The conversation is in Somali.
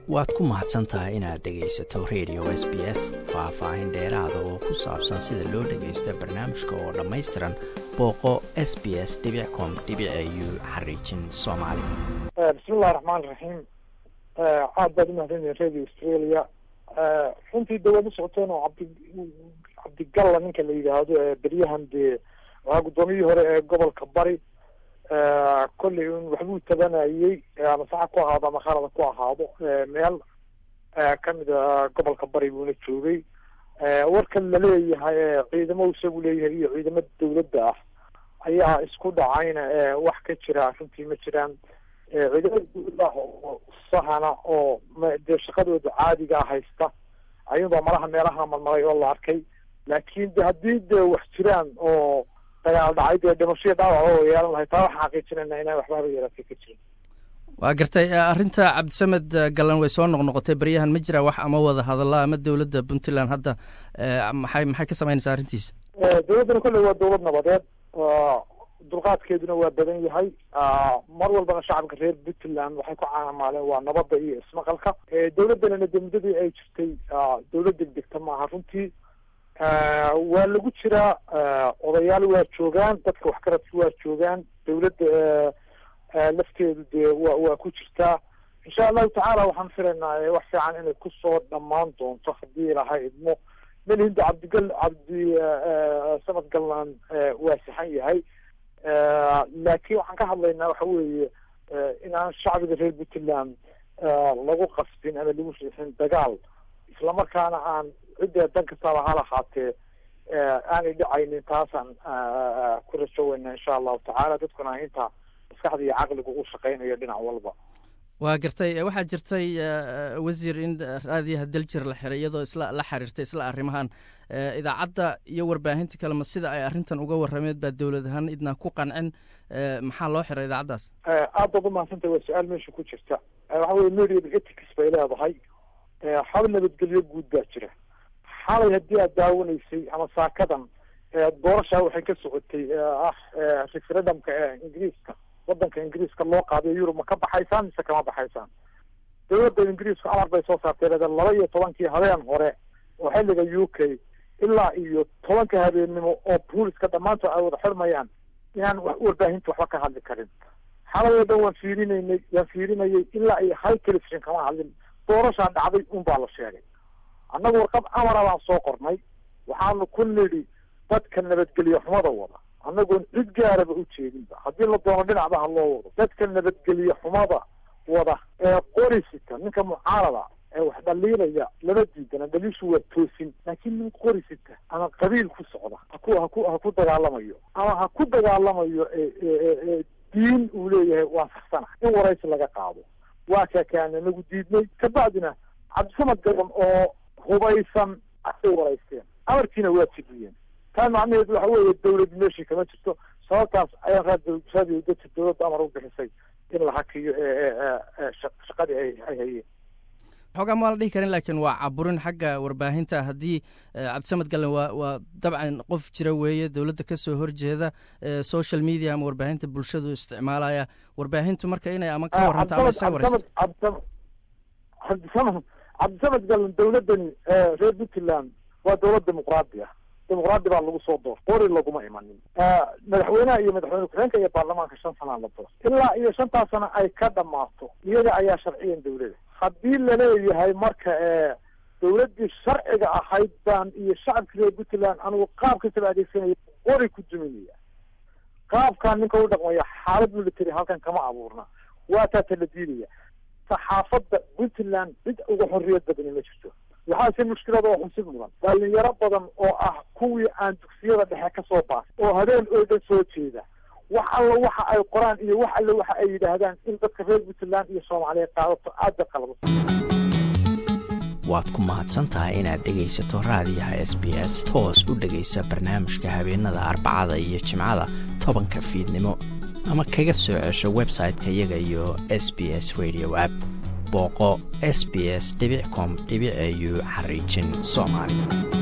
waad ku mahadsan tahay inaad dhegaysato radio s b s faah-faahin dheeraada oo ku saabsan sida loo dhagaysta barnaamijka oo dhammaystiran booqo s b s com u xariijin soomaali bismillahi raxmaan raxiim aad baad umahadsanyihin radio australia runtii de waad u socoteen oo cabdi cabdigalla ninka la yidhaahdo ee beryahan dee waa guddoomiyihii hore ee gobolka bari kolley un waxbuu tabanayey ama saxa ku ahaado ama khalada ku ahaado meel kamida gobolka bari buuna joogay warkan laleeyahay ciidamo isagu leeyahay iyo ciidamo dawladda ah ayaa isku dhacayna wax ka jira runtii ma jiraan ciidamada dawladda ah oo sahana oo dee shaqadooda caadigaa haysta ayuunbaa malaha meelaha marmaray oo la arkay laakin de haddii dee wax jiraan oo dagaal dhacay dee dhimashaya dhaawac oo yeelan lahay taa waxaan xaqiijinayna inaan waxbaaba yaraatay ka jirin waa gartay arrinta cabdisamed gallan way soo noqnoqotay beryahan ma jiraa wax ama wada hadalla ama dowladda puntland hadda maxay maxay ka samaynaysaa arrintiisa dawladdana kolley waa dawlad nabadeed dulqaadkeeduna waa badan yahay mar walbana shacabka reer puntland waxay ku caamaaleen waa nabadda iyo ismaqalka dawladdanana de muddadii ay jirtay dawlad degdegta maaha runtii waa lagu jiraa odayaal waa joogaan dadka waxgaradka waa joogaan dawladda lafteedu dee wa waa ku jirtaa insha allahu tacaala waxaan filaynaa wax fiican inay kusoo dhammaan doonto haddii ilahay idmo melihinda cabdigal cabdi samad gallaan waa saxan yahay laakiin waxaan ka hadlaynaa waxa weeye inaan shacbiga reer puntland lagu qasbin ama lagu riixin dagaal islamarkaana aan cidda dan kastaaba ha lahaatee aanay dhacaynin taasaan ku rajoweyna insha allahu tacaala dadkuna inta maskaxda iyo caqliga u shaqeynayo dhinac walba waa gartay waxaa jirtay wasiir in raadiyaha daljir la xiray iyadoo isla la xiriirtay isla arrimahan idaacadda iyo warbaahinta kale ma sida ay arrintan uga warrameed baa dowlad ahaan idnaa ku qancin maxaa loo xiray idaacaddaas aad baad umahadsantahy waa su-aal meesha ku jirta waxa weye media ethics bay leedahay hab nabadgelyo guud baa jira xalay haddii aad daawanaysay ama saakadan doorashaa waxay ka socotay ah referendumka ee ingiriiska wadanka ingiriiska loo qaadayo yurub ma ka baxaysaan mise kama baxaysaan dawladda ingiriisku amar bay soo saartay leeda laba iyo tobankii habeen hore oo xilliga u k ilaa iyo tobanka habeennimo oo booliska dhammaantood ay wada xirmayaan inaan warbaahinta waxba ka hadli karin xalay oo dhan waan fiirinaynay waan fiirinayay ilaa iyo hal television kama hadlin doorashaa dhacday un baa la sheegay annagu warqad amara baan soo qornay waxaanu ku nidhi dadka nabadgelyo xumada wada annagoon cid gaaraba u jeedinba haddii la doono dhinacba ha loo wado dadka nabadgelyo xumada wada ee qorisita ninka mucaarada ee wax dhaliilaya lama diidana dhaliishu waa toosin laakiin nin qorisita ama qabiil ku socda haku haku ha ku dagaalamayo ama ha ku dagaalamayo diin uu leeyahay waa saxsana in waraysi laga qaado waa kaakaana nagu diidnay kabacdina cabdisamad gaban oo hubaysan ayay waraysteen amarkiina waa jibiyeen taa macnaheedu waxa weeye dawlad meeshii kama jirto sababtaas ayaa raadiyo dadka dawladda amar u bixisay in la hakiyo shaqadii ay ay hayeen xoogaa ma la dhihi karin laakiin waa caburin xagga warbaahinta haddii cabdisamed gallen waa waa dabcan qof jira weeye dowladda kasoo horjeeda social media ama warbaahinta bulshadu isticmaalaya warbaahintu marka inay ama ka waranto ama isaga waraysto cabdisamed cabdisamed gallen dawladdani reer puntland waa dawlad dimuqraadi ah dimuqraadi baa lagu soo door qori laguma imanin madaxweynaha iyo madaxweyne ku-xigeenka iyo baarlamaanka shan sanaa la door ilaa iyo shantaas sana ay ka dhamaato iyaga ayaa sharciyan dawlada haddii laleeyahay marka dawladdii sharciga ahayd baan iyo shacabka reer puntland anigu qaab kastaba adeegsanaya qori ku duminaya qaabkaan ninka u dhaqmaya xaalad military halkan kama abuurna waa taata la diidaya saxaafadda puntland cid uga xorriyad badani ma jirto waxaase mushkilada oo xusid mudan dhalinyaro badan oo ah kuwii aan dugsiyada dhexe ka soo baasay oo habeen oo dhan soo jeeda wax alla waxa ay qoraan iyo wax alle waxa ay yidhaahdaan in dadka reer puntland iyo soomaaliya qaadato aada qalbo waad ku mahadsan tahay inaad dhegaysato raadiyaha s b s toos u dhegaysa barnaamijka habeenada arbacada iyo jimcada tobanka fiidnimo ama kaga soo cesho website-ka iyaga iyo s b s radio app booqo s b s com au xariijin soomaali